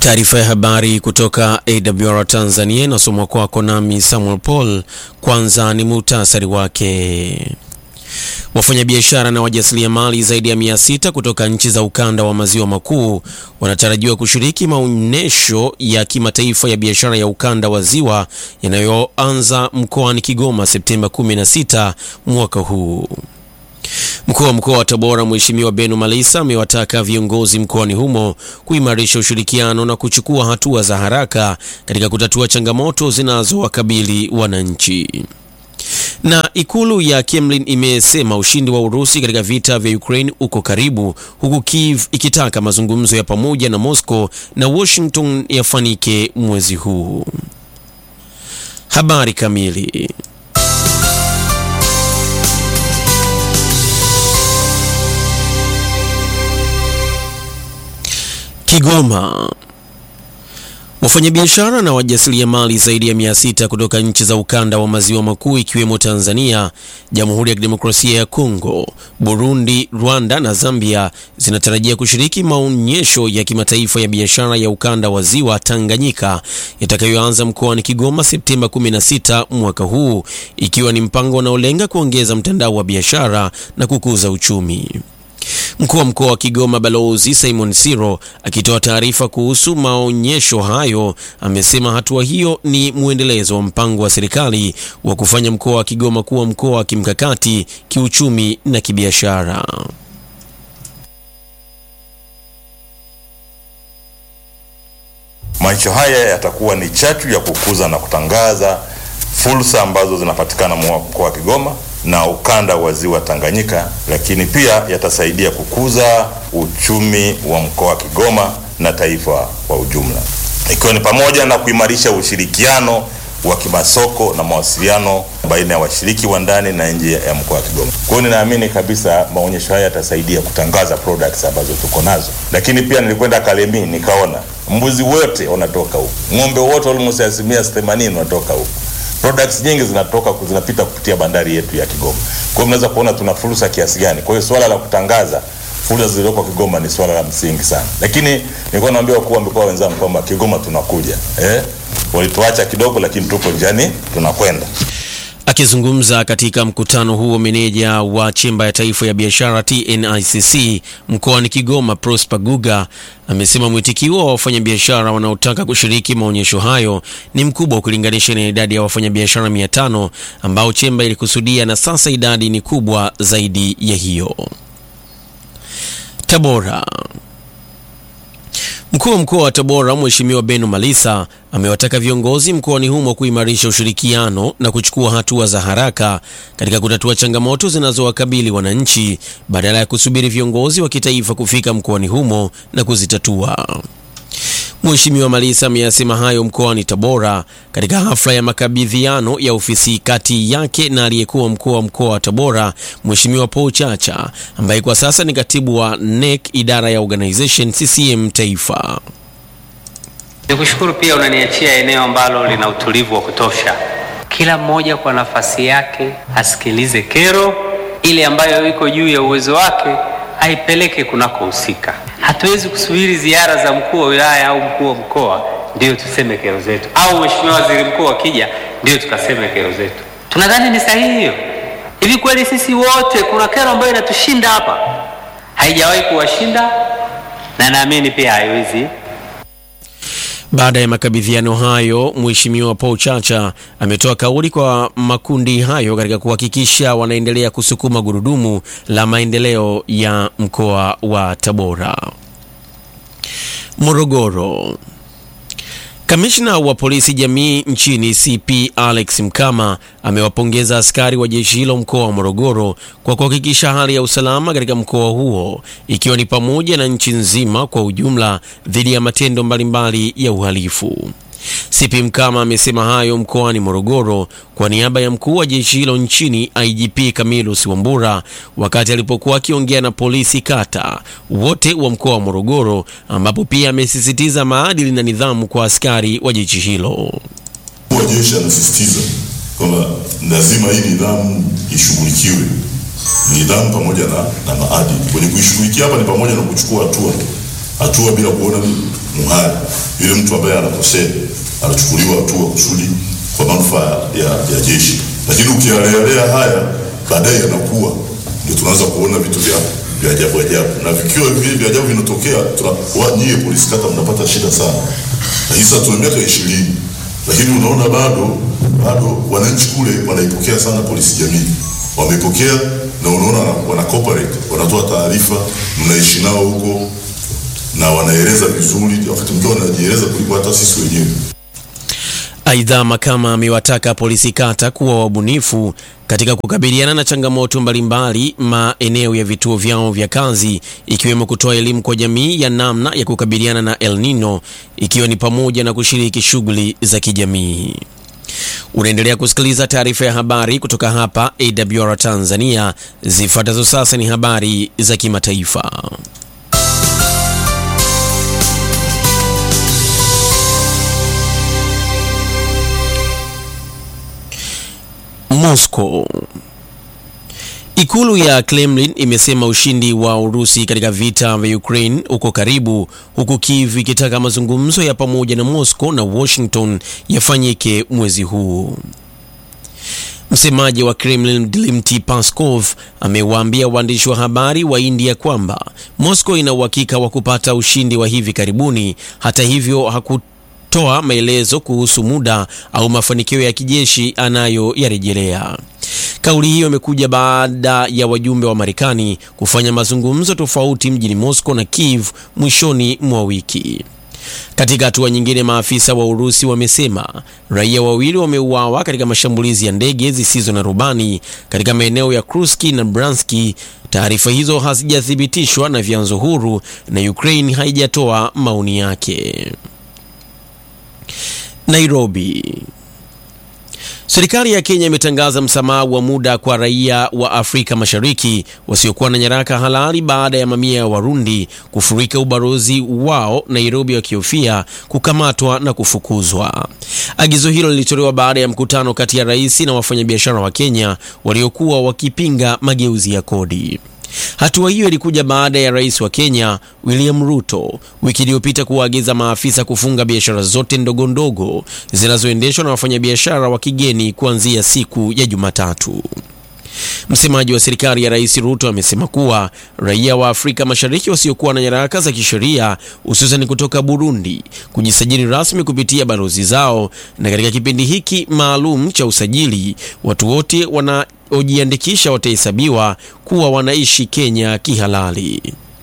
Taarifa ya habari kutoka AWR Tanzania inasomwa kwako nami Samuel Paul. Kwanza ni muhtasari wake. Wafanyabiashara na wajasiriamali zaidi ya mia sita kutoka nchi za ukanda wa maziwa makuu wanatarajiwa kushiriki maonyesho ya kimataifa ya biashara ya ukanda wa ziwa yanayoanza mkoani Kigoma Septemba 16 mwaka huu. Mkuu wa mkoa wa Tabora Mheshimiwa Beno Malisa amewataka viongozi mkoani humo kuimarisha ushirikiano na kuchukua hatua za haraka katika kutatua changamoto zinazowakabili wananchi. Na ikulu ya Kremlin imesema ushindi wa Urusi katika vita vya Ukraine uko karibu, huku Kiev ikitaka mazungumzo ya pamoja na Moscow na Washington yafanike mwezi huu. Habari kamili Kigoma. Wafanyabiashara na wajasiriamali zaidi ya mia sita kutoka nchi za ukanda wa maziwa makuu ikiwemo Tanzania, Jamhuri ya Kidemokrasia ya Kongo, Burundi, Rwanda na Zambia zinatarajia kushiriki maonyesho ya kimataifa ya biashara ya ukanda wa ziwa Tanganyika yatakayoanza mkoani Kigoma Septemba 16 mwaka huu, ikiwa ni mpango unaolenga kuongeza mtandao wa biashara na kukuza uchumi. Mkuu wa mkoa wa Kigoma Balozi Simon Siro akitoa taarifa kuhusu maonyesho hayo amesema hatua hiyo ni mwendelezo wa mpango wa serikali wa kufanya mkoa wa Kigoma kuwa mkoa wa kimkakati kiuchumi na kibiashara. Maonyesho haya yatakuwa ni chachu ya kukuza na kutangaza fursa ambazo zinapatikana mkoa wa Kigoma na ukanda wa ziwa Tanganyika, lakini pia yatasaidia kukuza uchumi wa mkoa wa Kigoma na taifa kwa ujumla, ikiwa ni pamoja na kuimarisha ushirikiano wa kimasoko na mawasiliano baina ya washiriki wa ndani na nje ya mkoa wa Kigoma. Kwa hiyo ninaamini kabisa maonyesho haya yatasaidia kutangaza products ambazo tuko nazo, lakini pia nilikwenda Kalemi nikaona mbuzi wote wanatoka huku, ng'ombe wote almost asilimia 80 wanatoka huku products nyingi zinatoka zinapita kupitia bandari yetu ya Kigoma. Kwa hiyo mnaweza kuona tuna fursa kiasi gani. Kwa hiyo swala la kutangaza fursa zilizoko Kigoma ni swala la msingi sana, lakini nilikuwa naambia wakuu wa mikoa wenzangu kwamba Kigoma tunakuja eh, walituacha kidogo, lakini tupo njiani tunakwenda. Akizungumza katika mkutano huo, meneja wa chemba ya taifa ya biashara TNICC mkoani Kigoma Prosper Guga amesema mwitikio wa wafanyabiashara wanaotaka kushiriki maonyesho hayo ni mkubwa ukilinganisha na idadi ya wafanyabiashara mia tano ambao chemba ilikusudia, na sasa idadi ni kubwa zaidi ya hiyo. Tabora. Mkuu wa mkoa wa Tabora Mheshimiwa Beno Malisa amewataka viongozi mkoani humo kuimarisha ushirikiano na kuchukua hatua za haraka katika kutatua changamoto zinazowakabili wananchi badala ya kusubiri viongozi wa kitaifa kufika mkoani humo na kuzitatua. Mheshimiwa Malisa ameyasema hayo mkoani Tabora katika hafla ya makabidhiano ya ofisi kati yake na aliyekuwa mkuu wa mkoa wa Tabora Mheshimiwa Paul Chacha ambaye kwa sasa ni katibu wa NEC idara ya organization CCM Taifa. Nikushukuru pia unaniachia eneo ambalo lina utulivu wa kutosha. Kila mmoja kwa nafasi yake asikilize kero ile ambayo iko juu ya uwezo wake aipeleke kunakohusika. Hatuwezi kusubiri ziara za mkuu wa wilaya au mkuu wa mkoa ndio tuseme kero zetu, au mheshimiwa waziri mkuu akija ndio tukaseme kero zetu. Tunadhani ni sahihi hiyo? Hivi kweli sisi wote kuna kero ambayo inatushinda hapa? Haijawahi kuwashinda na naamini pia haiwezi Baada ya makabidhiano hayo, Mheshimiwa Paul Chacha ametoa kauli kwa makundi hayo katika kuhakikisha wanaendelea kusukuma gurudumu la maendeleo ya mkoa wa Tabora. Morogoro. Kamishna wa polisi jamii nchini CP Alex Mkama amewapongeza askari wa jeshi hilo mkoa wa Morogoro kwa kuhakikisha hali ya usalama katika mkoa huo ikiwa ni pamoja na nchi nzima kwa ujumla dhidi ya matendo mbalimbali ya uhalifu. CP Mkama amesema hayo mkoani Morogoro kwa niaba ya mkuu wa jeshi hilo nchini IGP Camillus Wambura wakati alipokuwa akiongea na polisi kata wote wa mkoa wa Morogoro, ambapo pia amesisitiza maadili na nidhamu kwa askari wa jeshi hilo. Mkuu wa jeshi anasisitiza kwamba lazima hii nidhamu ishughulikiwe, nidhamu pamoja na, na maadili. Kwenye kuishughulikia hapa ni pamoja na kuchukua hatua hatua bila kuona nini muhali. Yule mtu ambaye anakosea anachukuliwa hatua kusudi kwa manufaa ya, ya jeshi, lakini ukialealea haya baadaye yanakuwa ndio tunaanza kuona vitu vya vya ajabu ajabu, na vikiwa vile vya ajabu vinatokea, tuna nyie polisi kata mnapata shida sana, lakini sasa tuna miaka ishirini, lakini unaona bado bado wananchi kule wanaipokea sana polisi jamii, wameipokea na unaona wana cooperate, wanatoa taarifa, mnaishi nao huko na wanaeleza vizuri, wakati mwingine wanajieleza kuliko hata sisi wenyewe. Aidha, Makama amewataka polisi kata kuwa wabunifu katika kukabiliana na changamoto mbalimbali maeneo ya vituo vyao vya kazi, ikiwemo kutoa elimu kwa jamii ya namna ya kukabiliana na El Nino, ikiwa ni pamoja na kushiriki shughuli za kijamii. Unaendelea kusikiliza taarifa ya habari kutoka hapa AWR Tanzania. Zifuatazo sasa ni habari za kimataifa. Moscow. Ikulu ya Kremlin imesema ushindi wa Urusi katika vita vya Ukraine uko karibu, huku Kiev ikitaka mazungumzo ya pamoja na Moscow na Washington yafanyike mwezi huu. Msemaji wa Kremlin Dmitry Peskov amewaambia waandishi wa habari wa India kwamba Moscow ina uhakika wa kupata ushindi wa hivi karibuni. Hata hivyo haku toa maelezo kuhusu muda au mafanikio ya kijeshi anayoyarejelea. Kauli hiyo imekuja baada ya wajumbe wa Marekani kufanya mazungumzo tofauti mjini Moscow na Kiev mwishoni mwa wiki. Katika hatua nyingine, maafisa wa Urusi wamesema raia wawili wameuawa katika mashambulizi ya ndege zisizo na rubani katika maeneo ya Kursk na Bryansk. Taarifa hizo hazijathibitishwa na vyanzo huru na Ukraine haijatoa maoni yake. Nairobi. Serikali ya Kenya imetangaza msamaha wa muda kwa raia wa Afrika Mashariki wasiokuwa na nyaraka halali baada ya mamia ya Warundi kufurika ubalozi wao Nairobi wakihofia kukamatwa na kufukuzwa. Agizo hilo lilitolewa baada ya mkutano kati ya rais na wafanyabiashara wa Kenya waliokuwa wakipinga mageuzi ya kodi. Hatua hiyo ilikuja baada ya rais wa Kenya William Ruto wiki iliyopita kuwaagiza maafisa kufunga biashara zote ndogo ndogo zinazoendeshwa na wafanyabiashara wa kigeni kuanzia siku ya Jumatatu. Msemaji wa serikali ya rais Ruto amesema kuwa raia wa Afrika Mashariki wasiokuwa na nyaraka za kisheria hususan kutoka Burundi kujisajili rasmi kupitia balozi zao, na katika kipindi hiki maalum cha usajili watu wote wanaojiandikisha watahesabiwa kuwa wanaishi Kenya kihalali.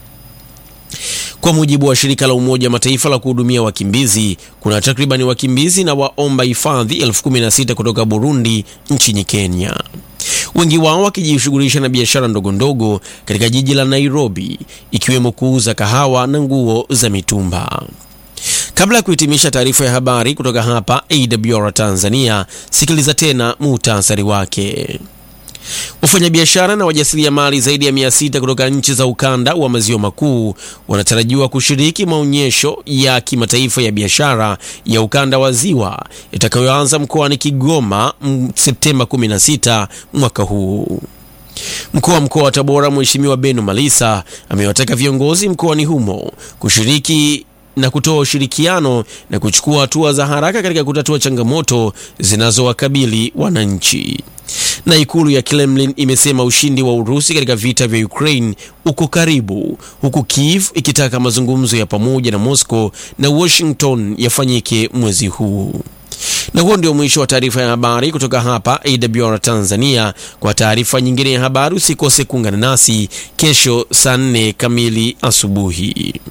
Kwa mujibu wa shirika la Umoja wa Mataifa la kuhudumia wakimbizi, kuna takribani wakimbizi na waomba hifadhi elfu kumi na sita kutoka Burundi nchini Kenya, wengi wao wakijishughulisha na biashara ndogo ndogo katika jiji la Nairobi, ikiwemo kuuza kahawa na nguo za mitumba. Kabla ya kuhitimisha taarifa ya habari kutoka hapa AWR Tanzania, sikiliza tena muhtasari wake. Wafanyabiashara na wajasiriamali zaidi ya mia sita kutoka nchi za ukanda wa maziwa makuu wanatarajiwa kushiriki maonyesho ya kimataifa ya biashara ya ukanda wa ziwa itakayoanza mkoani Kigoma Septemba 16 mwaka huu. Mkuu wa mkoa wa Tabora Mheshimiwa Beno Malisa amewataka viongozi mkoani humo kushiriki na kutoa ushirikiano na kuchukua hatua za haraka katika kutatua changamoto zinazowakabili wananchi. Na ikulu ya Kremlin imesema ushindi wa Urusi katika vita vya Ukraine uko karibu, huku Kiev ikitaka mazungumzo ya pamoja na Moscow na Washington yafanyike mwezi huu. Na huo ndio mwisho wa taarifa ya habari kutoka hapa AWR Tanzania. Kwa taarifa nyingine ya habari usikose kuungana nasi kesho saa nne kamili asubuhi.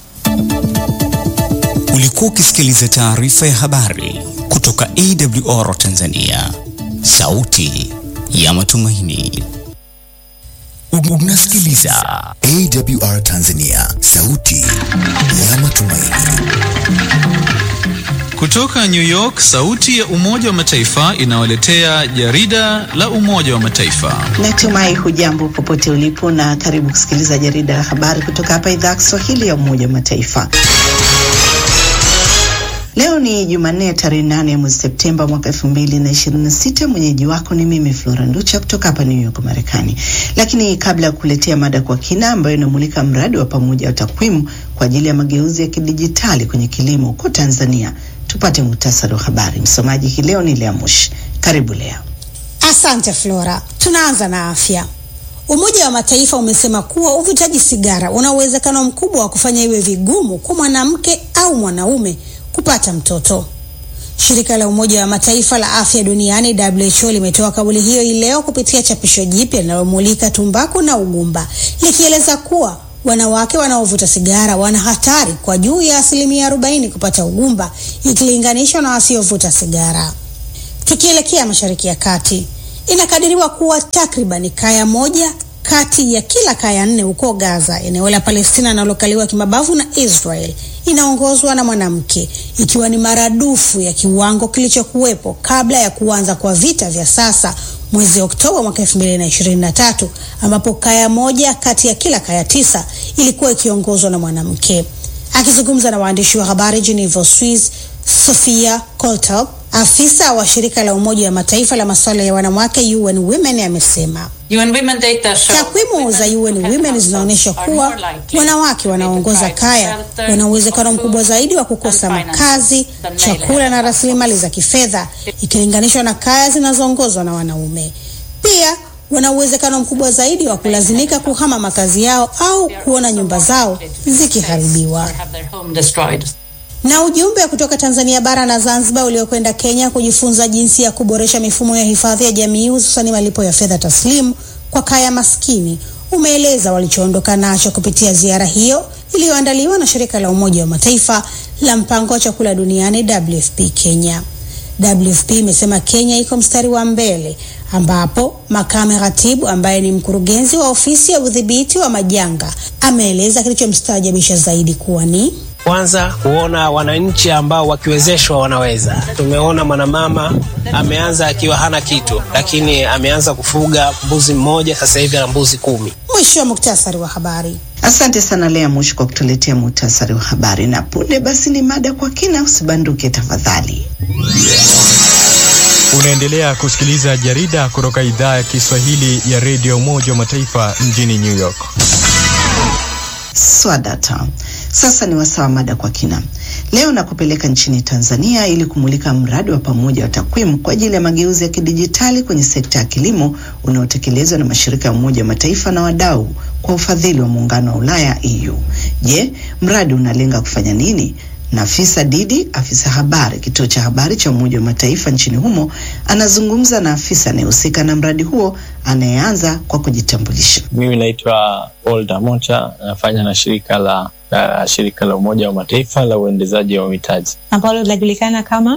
Ulikuwa ukisikiliza taarifa ya habari kutoka AWR Tanzania, sauti ya matumaini. Unasikiliza AWR Tanzania, sauti ya matumaini. Kutoka New York, sauti ya Umoja wa Mataifa inawaletea jarida la Umoja wa Mataifa. Natumai hujambo popote ulipo na karibu kusikiliza jarida la habari kutoka hapa idhaa ya Kiswahili ya Umoja wa Mataifa. Leo ni Jumanne tarehe nane mwezi Septemba mwaka elfu mbili na ishirini na sita. Mwenyeji wako ni mimi Flora Nducha kutoka hapa New York, Marekani. Lakini kabla ya kuletea mada kwa kina ambayo inamulika mradi wa pamoja wa takwimu kwa ajili ya mageuzi ya kidijitali kwenye kilimo huko Tanzania, tupate muhtasari wa habari. Msomaji hii leo ni Lea Mush. Karibu Lea. Asante Flora. Tunaanza na afya. Umoja wa Mataifa umesema kuwa uvutaji sigara una uwezekano mkubwa wa kufanya iwe vigumu kwa mwanamke au mwanaume kupata mtoto. Shirika la Umoja wa Mataifa la Afya Duniani WHO limetoa kauli hiyo hii leo kupitia chapisho jipya linalomulika tumbaku na ugumba, likieleza kuwa wanawake wanaovuta sigara wana hatari kwa juu ya asilimia 40 kupata ugumba ikilinganishwa na wasiovuta sigara. Tukielekea Mashariki ya Kati, inakadiriwa kuwa takriban kaya moja kati ya kila kaya nne huko Gaza, eneo la Palestina linalokaliwa kimabavu na Israel, inaongozwa na mwanamke, ikiwa ni maradufu ya kiwango kilichokuwepo kabla ya kuanza kwa vita vya sasa mwezi Oktoba mwaka 2023 ambapo kaya moja kati ya kila kaya tisa ilikuwa ikiongozwa na mwanamke. Akizungumza na waandishi wa habari Geneva, Swiss, Sofia Koltop, afisa wa shirika la Umoja wa Mataifa la masuala ya wanawake UN Women amesema takwimu za UN Women zinaonyesha kuwa wanawake wanaoongoza kaya wana uwezekano mkubwa zaidi wa kukosa makazi, chakula na rasilimali za kifedha ikilinganishwa na kaya zinazoongozwa na wanaume. Pia wana uwezekano mkubwa zaidi wa kulazimika kuhama makazi yao au kuona nyumba zao zikiharibiwa. Na ujumbe kutoka Tanzania bara na Zanzibar uliokwenda Kenya kujifunza jinsi ya kuboresha mifumo ya hifadhi ya jamii hususani malipo ya fedha taslimu kwa kaya maskini umeeleza walichoondoka nacho kupitia ziara hiyo iliyoandaliwa na shirika la Umoja wa Mataifa la mpango wa chakula duniani WFP Kenya. WFP imesema Kenya iko mstari wa mbele ambapo makame ratibu ambaye ni mkurugenzi wa ofisi ya udhibiti wa majanga ameeleza kilichomstaajabisha zaidi kuwa ni kwanza kuona wananchi ambao wakiwezeshwa wanaweza. Tumeona mwanamama ameanza akiwa hana kitu, lakini ameanza kufuga mbuzi mmoja, sasa hivi ana mbuzi kumi. Mwisho wa muktasari wa habari. Asante sana Lea Mushi kwa kutuletea muhtasari wa habari, na punde basi ni mada kwa kina. Usibanduke tafadhali. Unaendelea kusikiliza jarida kutoka idhaa ya Kiswahili ya redio Umoja wa Mataifa mjini New York. Swadata. Sasa ni wasawa mada kwa kina. Leo nakupeleka nchini Tanzania ili kumulika mradi wa pamoja wa takwimu kwa ajili ya mageuzi ya kidijitali kwenye sekta ya kilimo unaotekelezwa na mashirika ya Umoja wa Mataifa na wadau kwa ufadhili wa Muungano wa Ulaya EU. Je, mradi unalenga kufanya nini? Nafisa Didi, afisa habari kituo cha habari cha Umoja wa Mataifa nchini humo, anazungumza na afisa anayehusika na mradi huo anayeanza kwa kujitambulisha. Mimi naitwa Olda Mota, nafanya na shirika la la shirika la Umoja wa Mataifa la uendezaji wa mitaji ambalo linajulikana kama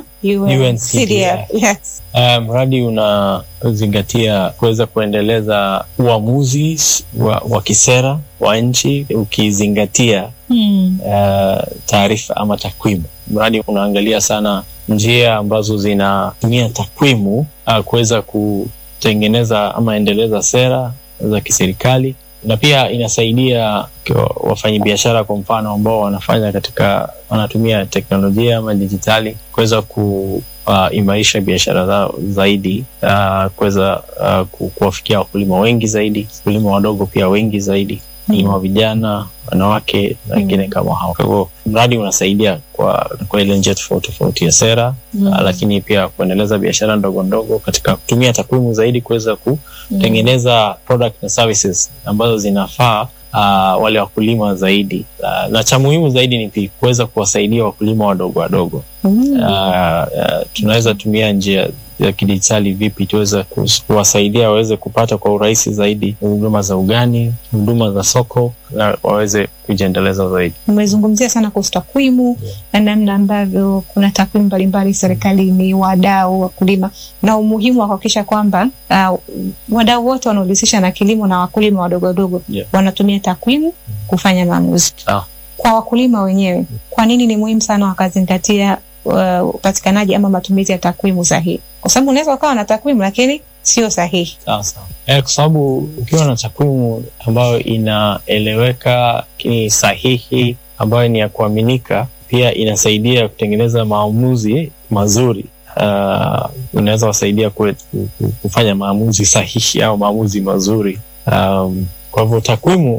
UNCDF. Yes. Uh, mradi unazingatia kuweza kuendeleza uamuzi wa, wa kisera wa nchi ukizingatia Hmm. uh, taarifa ama takwimu. Mradi unaangalia sana njia ambazo zinatumia takwimu uh, kuweza kutengeneza ama endeleza sera za kiserikali na pia inasaidia wafanyabiashara kwa mfano ambao wanafanya katika wanatumia teknolojia ama dijitali kuweza kuimarisha uh, biashara zao zaidi uh, kuweza uh, ku, kuwafikia wakulima wengi zaidi, wakulima wadogo pia wengi zaidi, wakulima wa vijana, wanawake na wengine mm. kama hao. Kwa hivyo mradi unasaidia kwa, kwa ile njia tofauti tofauti ya sera mm. uh, lakini pia kuendeleza biashara ndogo ndogo katika kutumia takwimu zaidi kuweza kutengeneza mm. product na services ambazo zinafaa uh, wale wakulima zaidi uh, na cha muhimu zaidi ni kuweza kuwasaidia wakulima wadogo wadogo mm. uh, uh, tunaweza tumia njia ya kidijitali vipi tuweze kuwasaidia waweze kupata kwa urahisi zaidi huduma za ugani, huduma za soko na waweze kujiendeleza zaidi. Umezungumzia sana kuhusu takwimu yeah, na namna ambavyo kuna takwimu mbalimbali serikalini, wadau, wakulima na umuhimu wa kuhakikisha kwamba uh, wadau wote wanaohusisha na kilimo na wakulima wadogo wadogo yeah, wanatumia takwimu kufanya maamuzi. Ah. Kwa wakulima wenyewe, kwa nini ni muhimu sana wakazingatia upatikanaji uh, ama matumizi ya takwimu sahihi, kwa sababu unaweza ukawa na takwimu lakini sio sahihi. Sawa sawa. Eh, kwa sababu ukiwa na takwimu ambayo inaeleweka lakini sahihi ambayo ni ya kuaminika pia inasaidia kutengeneza maamuzi mazuri. Uh, unaweza wasaidia kue- ku- ku- kufanya maamuzi sahihi au maamuzi mazuri. Um, kwa hivyo takwimu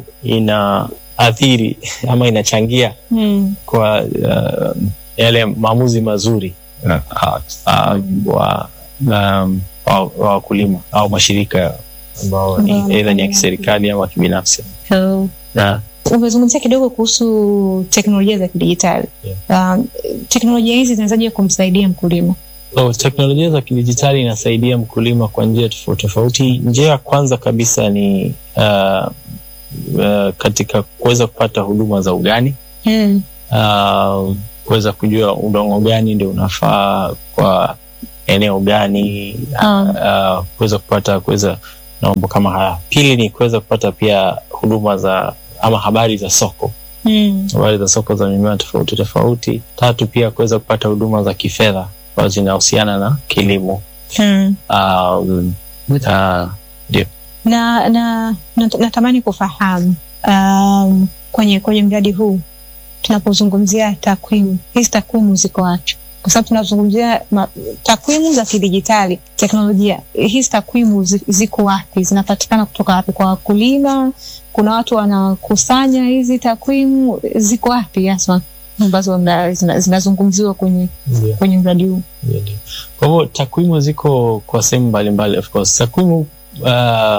inaathiri ama inachangia Mm. kwa uh, yale maamuzi mazuri uh, uh, wa um, wa wa wakulima au mashirika ambao ni Ambao aidha ni ya wanafanya- kiserikali au ya kibinafsi So, na umezungumzia kidogo kuhusu teknolojia za kidijitali um, teknolojia hizi zinawezaje kumsaidia mkulima So, teknolojia za kidijitali inasaidia mkulima kwa njia tofauti tofauti. Njia ya kwanza kabisa ni uh, uh, katika kuweza kupata huduma za ugani mm. uh, kuweza kujua udongo gani ndio unafaa kwa eneo gani uh, kuweza kupata kuweza na mambo kama haya. Pili ni kuweza kupata pia huduma za ama habari za soko Mm. habari za soko za mimea tofauti tofauti. Tatu pia kuweza kupata huduma za kifedha ambazo zinahusiana na kilimo. Mm. Um, uh, ndio. na, na, na natamani kufahamu um, kwenye kwenye mradi huu tunapozungumzia takwimu hizi takwimu ziko wapi kwa sababu tunazungumzia ma- takwimu za kidijitali teknolojia hizi takwimu zi- ziko wapi zinapatikana kutoka wapi kwa wakulima kuna watu wanakusanya hizi takwimu ziko wapi haswa ambazo mna- zina- zinazungumziwa kwenye Ndio. kwenye mradi huu Ndio, ndio. Kwa hivyo takwimu ziko kwa sehemu mbalimbali of course. Takwimu uh,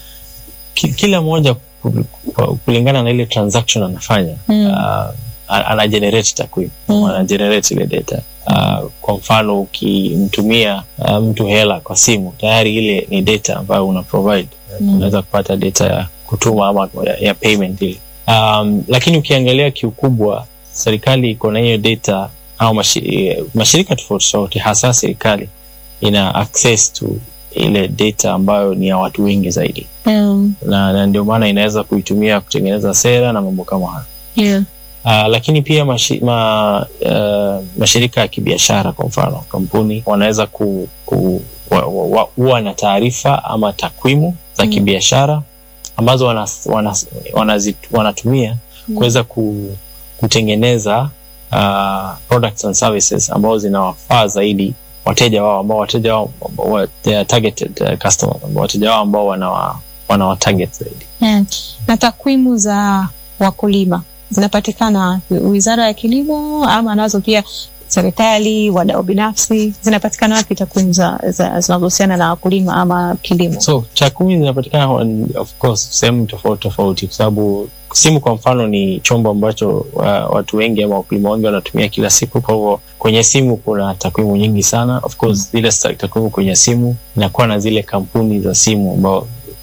ki, kila moja ku- ku- kulingana na ile transaction anafanya Mm. uh, a- ana generate takwimu Mm. ana generate ile data uh, kwa mfano ukimtumia uh, mtu hela kwa simu tayari ile ni data ambayo una provide Mm. unaweza kupata data ya kutuma ama ya, ya payment ile um, lakini ukiangalia kiukubwa serikali iko na hiyo data au mashi, eh, mashirika tofauti tofauti hasa serikali ina access to ile data ambayo ni ya watu wengi zaidi mm. na, na ndio maana inaweza kuitumia kutengeneza sera na mambo kama hayo yeah. Uh, lakini pia mashi, ma, uh, mashirika ya kibiashara kwa mfano kampuni wanaweza ku, ku, wa, wa, wa, huwa na taarifa ama takwimu za Mm. kibiashara ambazo wanas, wanas, wanazit, wanatumia Mm. kuweza ku, kutengeneza uh, products and services ambao zinawafaa zaidi wateja wao ambao wateja wao wa, they are targeted uh, customers ambao wateja wao ambao wanawa, wanawa target zaidi Mm. na takwimu za wakulima zinapatikana wapi? wizara ya kilimo ama nazo pia serikali wadau binafsi zinapatikana wapi takwimu za- za- zinazohusiana na wakulima ama kilimo so takwimu zinapatikana on- of course sehemu tofauti tofauti kwa sababu simu kwa mfano ni chombo ambacho uh, watu wengi ama wakulima wengi wanatumia kila siku kwa hivyo kwenye simu kuna takwimu nyingi sana of course zile sta- takwimu kwenye simu inakuwa na zile kampuni za simu ambao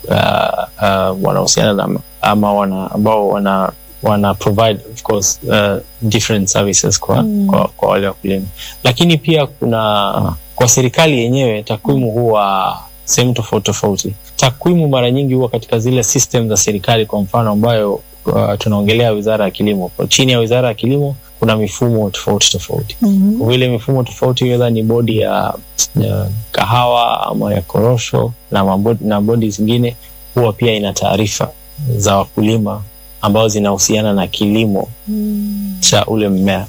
uh, uh, wanahusiana na ama wana, ambao wana wana provide of course uh, different services kwa, Mm. kwa, kwa wale wakulima lakini pia kuna kwa serikali yenyewe takwimu huwa sehemu tofauti tofauti takwimu mara nyingi huwa katika zile system za serikali kwa mfano ambayo uh, tunaongelea wizara ya kilimo kwa chini ya wizara ya kilimo kuna mifumo tofauti tofauti Mhm. kwa vile mifumo tofauti wedha ni bodi ya, ya kahawa ama ya korosho na, mabodi, na bodi zingine huwa pia ina taarifa za wakulima ambazo zinahusiana na kilimo Mm. cha ule mmea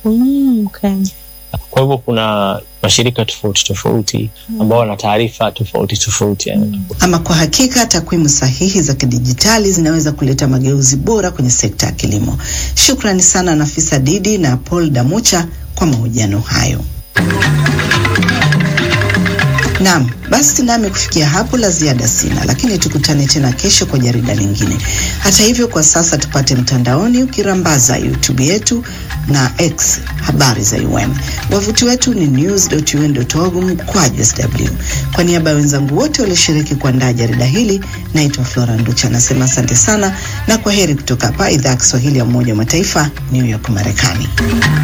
Mm, okay. kwa hivyo kuna mashirika tofauti tofauti ambao wana taarifa tofauti tofauti yani. Ama kwa hakika takwimu sahihi za kidijitali zinaweza kuleta mageuzi bora kwenye sekta ya kilimo. Shukrani sana Nafisa Didi na Paul Damucha kwa mahojiano hayo. Naam, basi nami kufikia hapo la ziada sina, lakini tukutane tena kesho kwa jarida lingine. Hata hivyo, kwa sasa tupate mtandaoni ukirambaza YouTube yetu na X habari za UM. Wavuti wetu ni news.un.org mkwaju sw. Kwa niaba ya wenzangu wote walioshiriki kuandaa jarida hili, naitwa Flora Nducha, nasema asante sana na kwa heri kutoka hapa idhaa ya Kiswahili ya Umoja wa Mataifa, New York, Marekani.